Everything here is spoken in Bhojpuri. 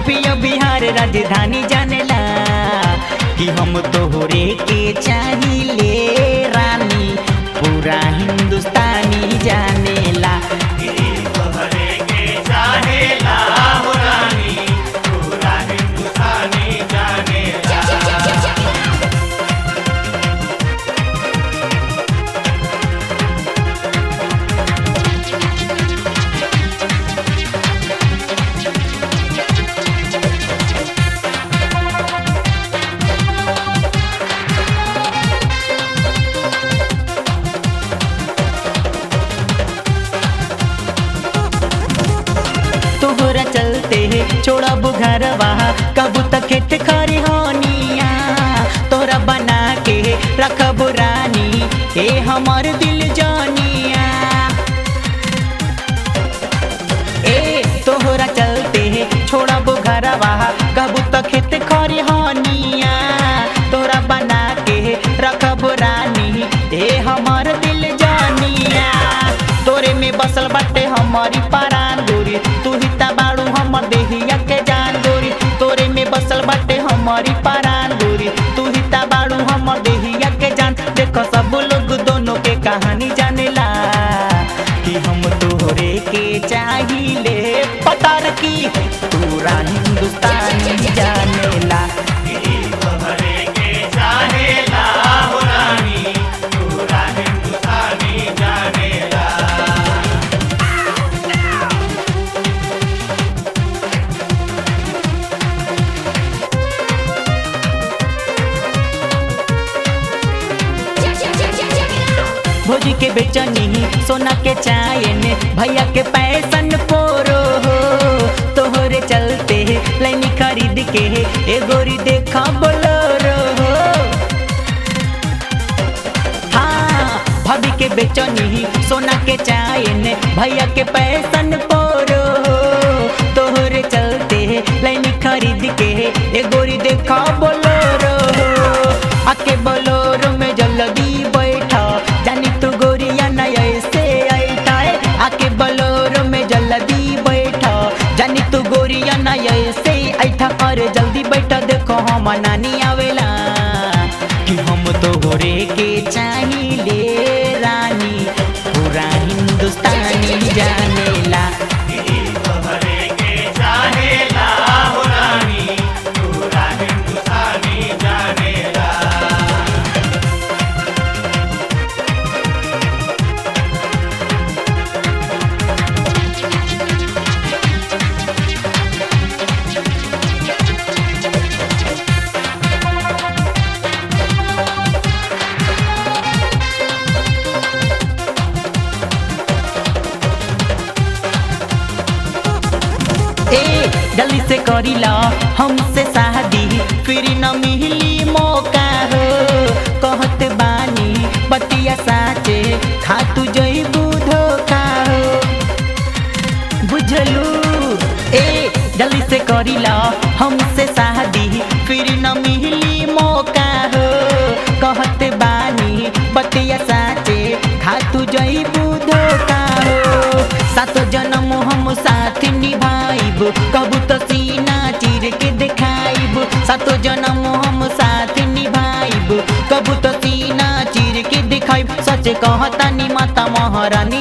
यूपी और बिहार राजधानी जानेला कि हम तोहरे के चाहिए रानी पूरा हिंदुस्तानी जानेला तोहरे के चाहेला हो रानी पूरा हिंदुस्तानी जानेला तोहरा चलते छोड़ा बुघरवा कबू तक खेत खरी होनिया तोहरा बना के रखब रानी ए हमर दिल जानिया ए तोहरा चलते छोड़ा बुघरवा कबू तक खेत खरी होनिया तोहरा बना के रखब रानी ए हमर दिल जानिया तोरे में बसल बाटे हमारी परान गोरी तू ही ता बाड़ू हमर देहिया के जान गोरी तोरे में बसल बाटे हमारी परान गोरी तू ही ता बाड़ू हमर देहिया के जान देखो सब लोग दोनों के कहानी जानेला कि हम तोहरे के चाहिए पता की पूरा हिंदुस्तानी जानेला तोहरे के चाहेला हो रानी पूरा हिंदुस्तानी जानेला भोजी के बेचनी सोना के चायन भैया के पैसन पोरो हो तोहरे चलते लैनी खरीद के ए गोरी देखा बोलोरो हो हाँ भाभी के बेचनी सोना के चायन भैया के पैसन पोरो हो तोहरे चलते लैनी खरीद के ए गोरी देखा बोलोरो हो आके बोलोरो में जल्दी बैठा जानी तू गोरिया न ऐसे ऐठा है आके बोलोरो में जल्दी बैठा जानी तू गोरिया न ऐसे ऐठा और जल्दी बैठा देखो हम नानी आवेला कि हम तो गोरे के चाहिए रानी पूरा हिंदुस्तानी जानेला तोहरे के चाहेला हो रानी पूरा हिंदुस्तानी जानेला ए जल्दी से करीला हमसे शादी फिर न मिली मौका हो कहत बानी बतिया साचे खा तू जईबू धोखा हो बुझलू ए जल्दी से करीला हमसे शादी फिर न मिली मौका हो कहत बानी बतिया साचे खा तू जईबू धोखा हो सातो जन्म हम साथ निभाइब कबू तो सीना चीर के दिखाइब सातो जन्म हम साथ निभाइब कबू तो सीना चीर के दिखाइब सच कहता नी माता महारानी